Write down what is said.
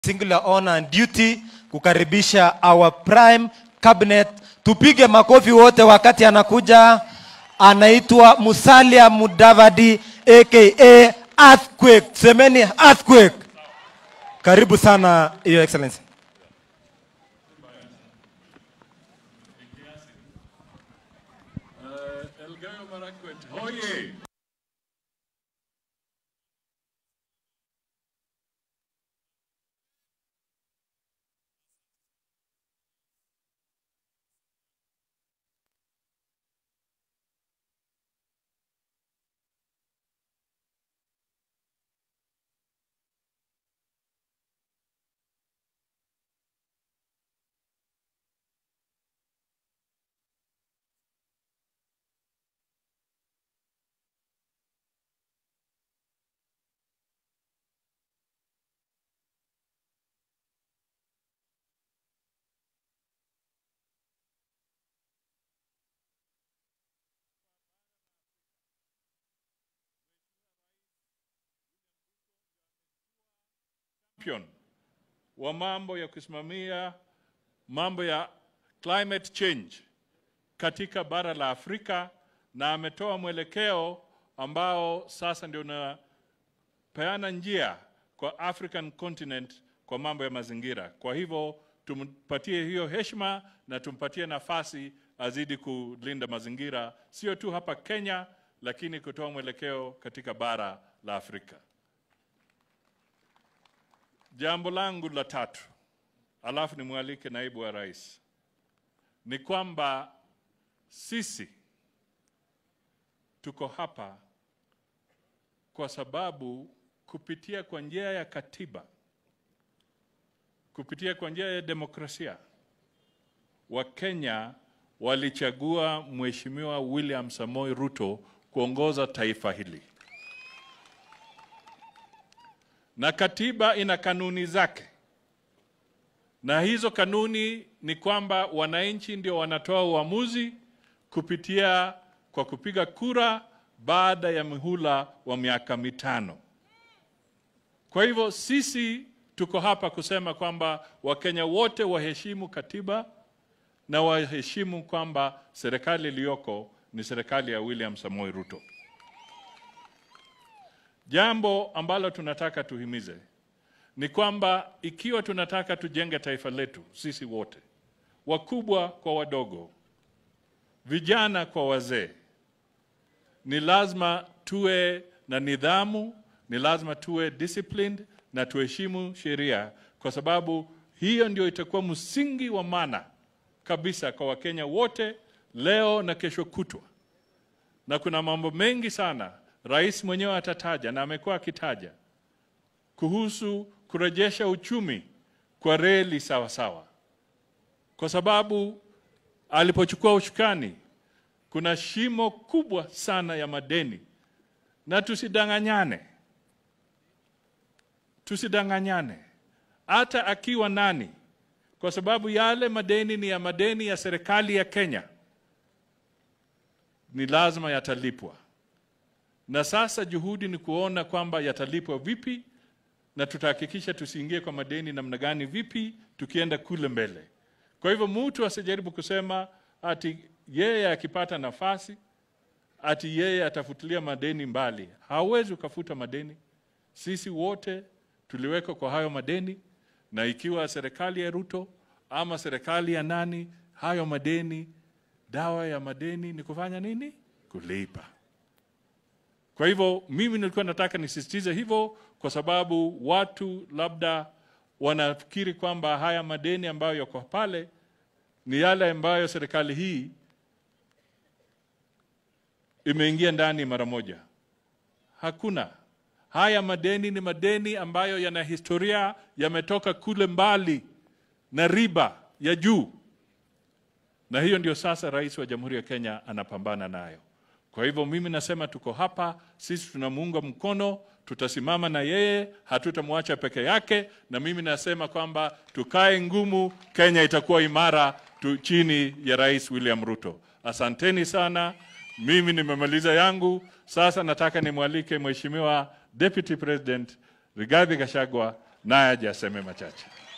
singular honor and duty kukaribisha our prime cabinet. Tupige makofi wote wakati anakuja. Anaitwa Musalia Mudavadi aka Earthquake. Semeni Earthquake. Karibu sana Your Excellency. Elgeyo Marakwet hoye! Champion wa mambo ya kusimamia mambo ya climate change katika bara la Afrika na ametoa mwelekeo ambao sasa ndio unapeana njia kwa African continent kwa mambo ya mazingira. Kwa hivyo tumpatie hiyo heshima na tumpatie nafasi azidi kulinda mazingira, sio tu hapa Kenya, lakini kutoa mwelekeo katika bara la Afrika. Jambo langu la tatu, alafu nimwalike naibu wa rais, ni kwamba sisi tuko hapa kwa sababu kupitia kwa njia ya katiba, kupitia kwa njia ya demokrasia, Wakenya walichagua Mheshimiwa William Samoei Ruto kuongoza taifa hili na katiba ina kanuni zake, na hizo kanuni ni kwamba wananchi ndio wanatoa uamuzi kupitia kwa kupiga kura baada ya mihula wa miaka mitano. Kwa hivyo sisi tuko hapa kusema kwamba Wakenya wote waheshimu katiba na waheshimu kwamba serikali iliyoko ni serikali ya William Samoei Ruto. Jambo ambalo tunataka tuhimize ni kwamba ikiwa tunataka tujenge taifa letu sisi wote, wakubwa kwa wadogo, vijana kwa wazee, ni lazima tuwe na nidhamu, ni lazima tuwe disciplined na tuheshimu sheria, kwa sababu hiyo ndio itakuwa msingi wa maana kabisa kwa Wakenya wote leo na kesho kutwa. Na kuna mambo mengi sana rais mwenyewe atataja na amekuwa akitaja kuhusu kurejesha uchumi kwa reli sawa sawa, kwa sababu alipochukua ushukani kuna shimo kubwa sana ya madeni, na tusidanganyane, tusidanganyane hata akiwa nani, kwa sababu yale madeni ni ya madeni ya serikali ya Kenya, ni lazima yatalipwa na sasa juhudi ni kuona kwamba yatalipwa vipi na tutahakikisha tusiingie kwa madeni namna gani vipi tukienda kule mbele. Kwa hivyo mtu asijaribu kusema ati yeye akipata nafasi ati yeye atafutilia madeni mbali. Hawezi ukafuta madeni. Sisi wote tuliwekwa kwa hayo madeni, na ikiwa serikali ya Ruto ama serikali ya nani, hayo madeni, dawa ya madeni ni kufanya nini? Kulipa. Kwa hivyo mimi nilikuwa nataka nisisitize hivyo, kwa sababu watu labda wanafikiri kwamba haya madeni ambayo yako pale ni yale ambayo serikali hii imeingia ndani mara moja. Hakuna. Haya madeni ni madeni ambayo yana historia, yametoka kule mbali na riba ya juu, na hiyo ndio sasa rais wa Jamhuri ya Kenya anapambana nayo. Kwa hivyo mimi nasema tuko hapa, sisi tunamuunga mkono, tutasimama na yeye, hatutamwacha peke yake, na mimi nasema kwamba tukae ngumu, Kenya itakuwa imara tu chini ya Rais William Ruto. Asanteni sana, mimi nimemaliza yangu. Sasa nataka nimwalike Mheshimiwa Deputy President Rigathi Gachagua naye aje aseme machache.